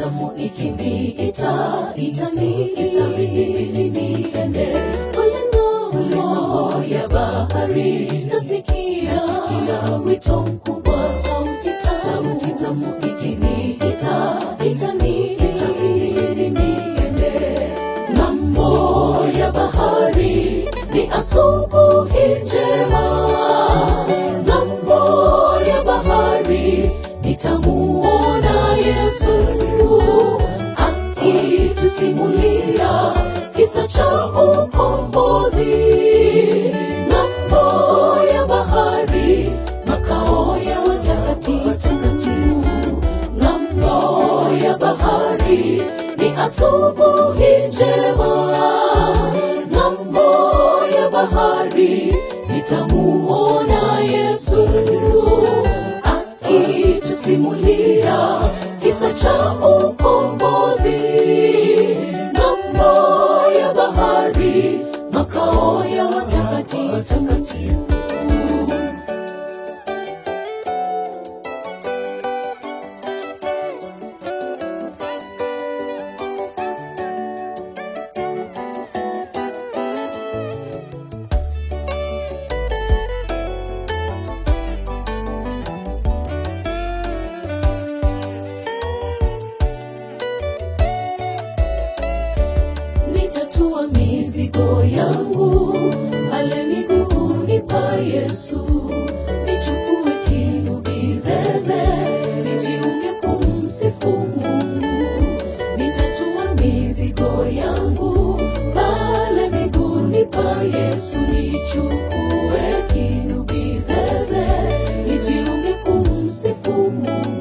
tamu ikiniita itaniita mimi niende kule ng'ambo ya bahari nasikia wito mkubwa sauti tamu sauti tamu ikiniita itaniita mimi niende ng'ambo ya bahari ni asubuhi njema ng'ambo ya bahari nitamuona yesu akitusimulia kisa cha ukombozi ng'ambo ya bahari makao ya watakatifu ng'ambo ya bahari ni asubuhi njema ng'ambo ya bahari nitamuona yesu akitusimulia kisa cha ukombozi ng'ambo ya bahari makao ya watakatifu nitatua mizigo yangu pale miguuni pa Yesu, nichukue kinubi zeze, nijiunge kumsifu Mungu. Nitatua mizigo yangu pale miguuni pa Yesu, nichukue kinubi zeze, nijiunge kumsifu Mungu.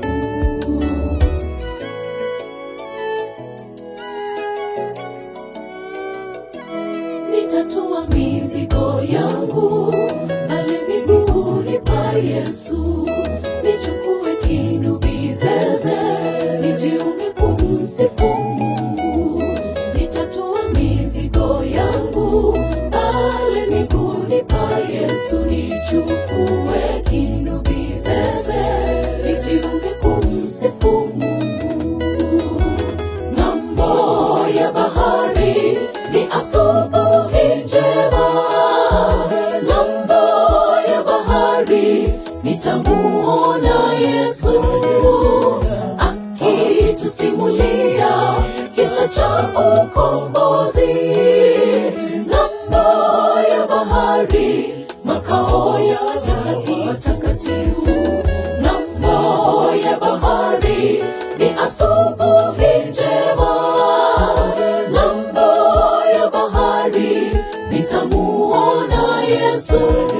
nitatua mizigo yangu pale miguuni pa Yesu, nichukue kinubi zeze, nijiunge kumsifu Mungu. Nitatua mizigo yangu pale miguuni pa Yesu, nichukue kinubi zeze, nijiunge kumsifu Mungu ng'ambo ya bahari ni asubuhi njema ng'ambo ya bahari nitamuona yesu akitusimulia kisa cha ukombozi ng'ambo ya bahari makao ya watakatifu ng'ambo ya bahari ni asubuhi njema ng'ambo ya bahari nitamuona yesu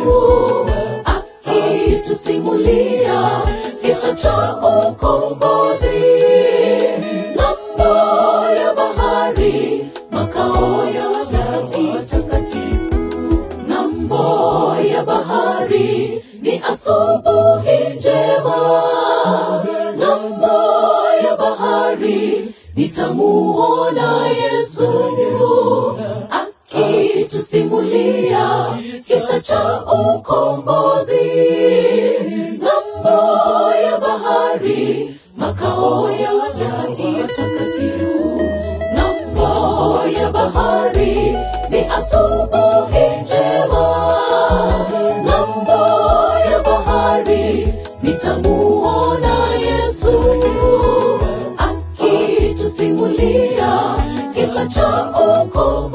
akitusimulia kisa cha ukombozi ng'ambo ya bahari makao ya watakatifu ng'ambo ya bahari ni asubuhi njema ng'ambo ya bahari nitamuona yesu akitusimulia kisa cha ukombozi ng'ambo ya bahari makao ya watakatifu ng'ambo ya bahari ni asubuhi njema ng'ambo ya bahari nitamuona yesu akitusimulia kisa cha ukombozi